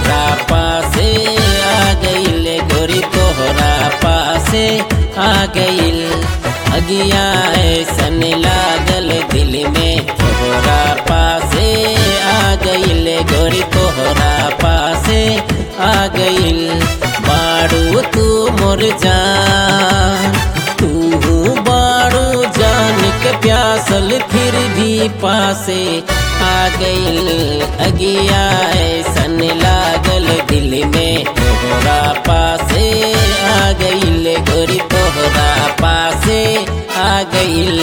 तोहरा पासे आ गईल गोरी तोहरा पासे आ गईल अगिया ऐसन लागल दिल में तोहरा पासे आ गईल गोरी तोहरा पासे आ गईल बाड़ू तू मोर जान तू बाड़ू जान के प्यासल फिर भी पासे आ गईल अगिया ऐसन लागल दिल में तोहरा पासे आ गईल गोरी तोहरा पासे आ गईल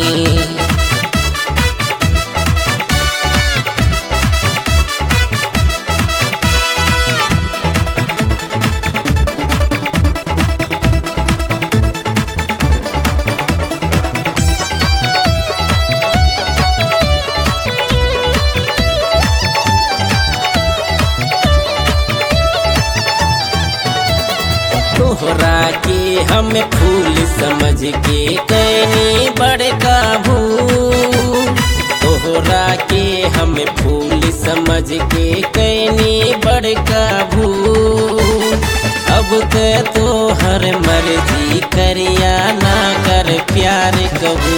तोहरा के हम फूल समझ के कैनी बड़का भूल तोहरा के हम फूल समझ के कैनी बड़का भूल अब ते तोहर मर्जी करिया ना कर प्यार कबू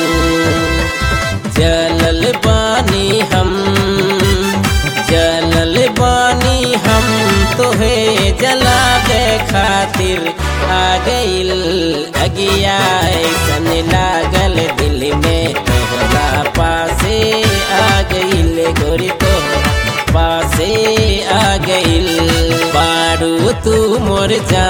जलल बानी हम जलल बानी हम तोहे जला दे खातिर आ गईल अगिया ऐसन लागल दिल में तोहरा पासे आ गईल गोरी तोहरा पासे आ गईल बाड़ू तू मोर जा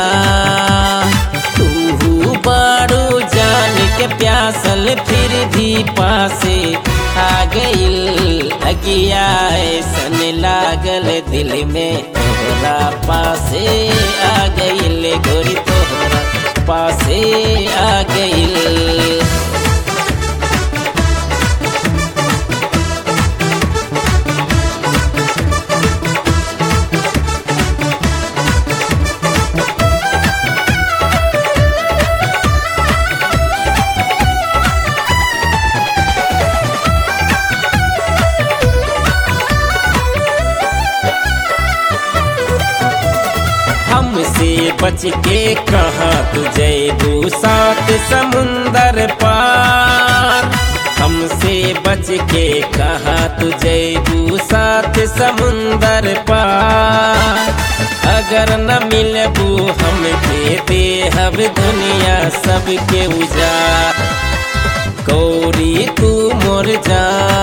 तू बाड़ू जान के प्यासल फिर भी पासे आ गईल अगिया ऐसन लागल दिल में तोहरा पासे आ गईल गोरी तोहरा पासे आ गईल हमसे बच के कहा तुझे दू सात समुंदर पार हमसे बच के कहा तुझे दू सात समुंदर पार अगर न मिलबू हम के देहब दुनिया सबके उजाड़ गौरी तू मोर जा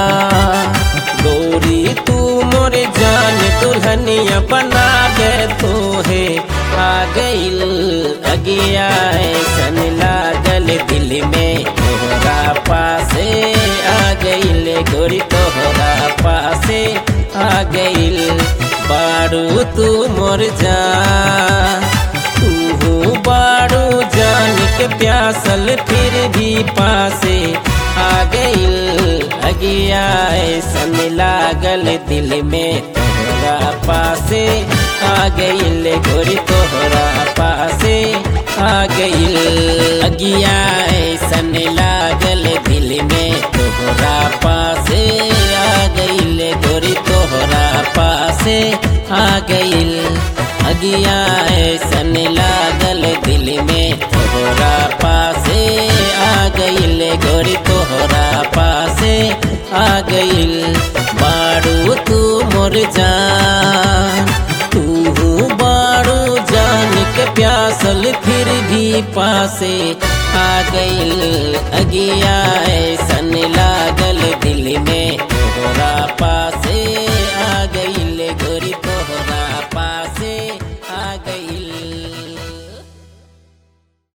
गौरी तू मोर जान दुल्हनिया बना दे तो है आ गईल अगिया ऐसन लागल दिल में तोहरा पासे आ गईल गोरी तोहरा पासे आ गईल बाड़ू तू मोर जा तू बाड़ू जान के प्यासल फिर भी पासे आ गईल अगिया ऐसन लागल दिल में तोहरा पासे आ गईल गोरी तोहरा पासे आ गईल अगिया ऐसन लागल दिल में तोहरा पासे आ गईल गोरी तोहरा पासे आ गईल अगिया ऐसन लागल दिल में तोहरा पासे आ गईल गोरी तोहरा पासे आ गईल बाड़ू तू मोर जान तू बाड़ू जान के प्यासल फिर भी पासे आ गईल अगिया ऐसन लागल दिल में तोहरा पास